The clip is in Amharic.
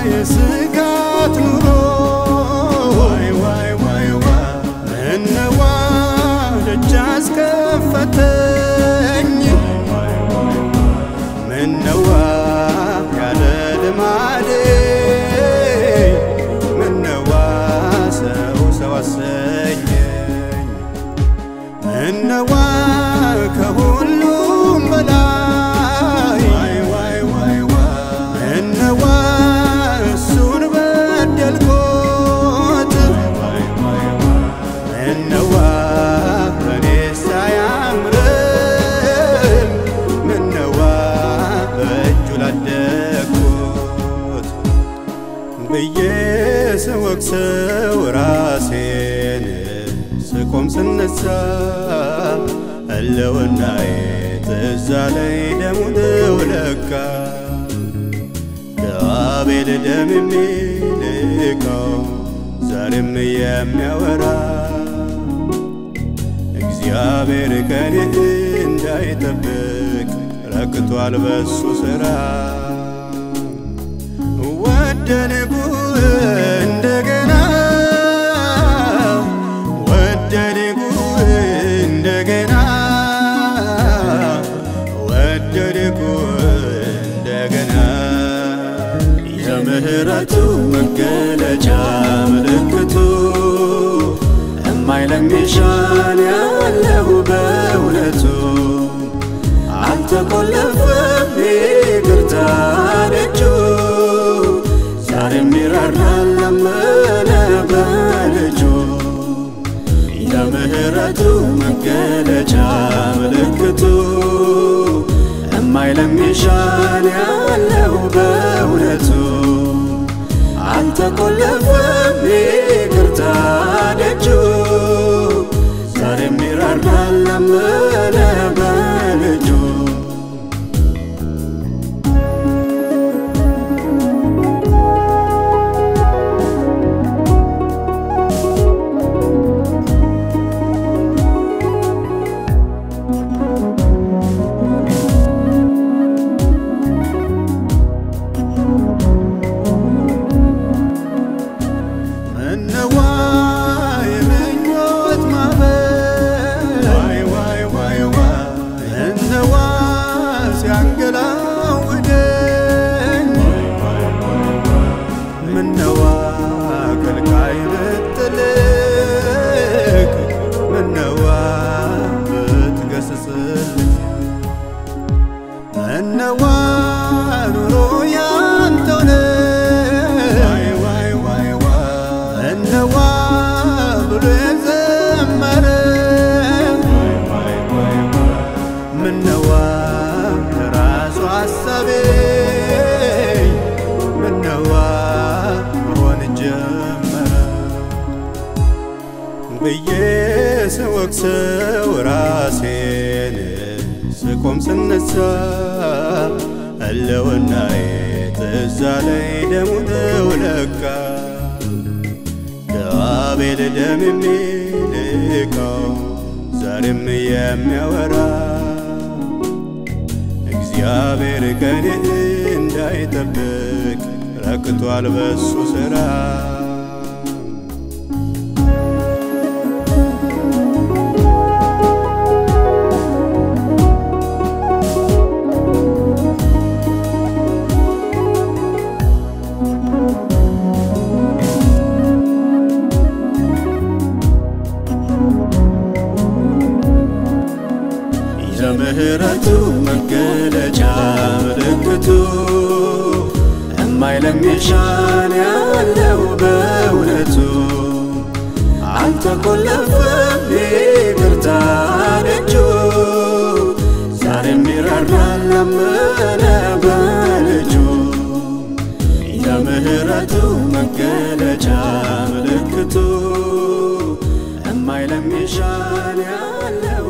የስጋት ኑሮ ዋይ ዋይ ዋይ ዋይ ምነዋ ደጅ አስከፈተኝ ምነዋ ያለ ልማዴ ምነዋ ሰው ሰው አሰኘኝ ምነዋ ከሁሉም በላይ ምነዋ እሱን በደልኩት ምነዋ በኔስ አያምርም ምነዋ በእጁ ላደግኩት ብዬ ስወቅሰው ራሴን ስቆም ስነሳ ህልውናዬ ትዝ አለኝ ደሙ ነው ለካ ከአቤል ደም የሚልቀው ዛሬም የሚያወራ እግዚአብሔር ከኔ እንዳይጠብቅ ረክቷል በሱ ሥራ ወደድኩ እንደገና ወደድኩ እንደገና ወደድኩ እንደገና የምህረቱ መገለጫ ምልክቱ እማይለሚሻን ያለው በእውነቱ አልተቆለፈም ይቅርታ ደጁ ዛሬም ይራራል ለመነ በልጁ የምህረቱ መገለጫ ምልክቱ እማይለሚሻን ያለው በእውነቱ አልተቆለፈም ይቅርታ ደጁ ዛሬም ይራራል ለመነ በልጁ ምነዋ የምኞት ማዕበል ምነዋ ሲያንገላውደኝ ምነዋ ከልካይ ብትልክ ምነዋ ብትገስጽልኝ ምነዋ ኑሮ ያንተው ነው ምነዋ ብሎ የዘመረ ምነዋ ራሱ ሐሳቤ ምነዋ መሆን ጀመረ ብዬ ስወቅሰው ራሴን ስቆም ስነሳ ህልውናዬ ትዝ አለኝ ደሙ ነው ለካ ከአቤል ደም የሚልቀው ዛሬም የሚያወራ እግዚአብሔር ከኔ እንዳይጠብቅ ረክቷል በሱ ሥራ የምህረቱ መገለጫ ምልክቱ እማይለሚሻን ያለው በእውነቱ አልተቆለፈም ይቅርታ ደጁ ዛሬም ይራራል ለመነ በልጁ የምህረቱ መገለጫ ምልክቱ እማይለሚሻን ያለው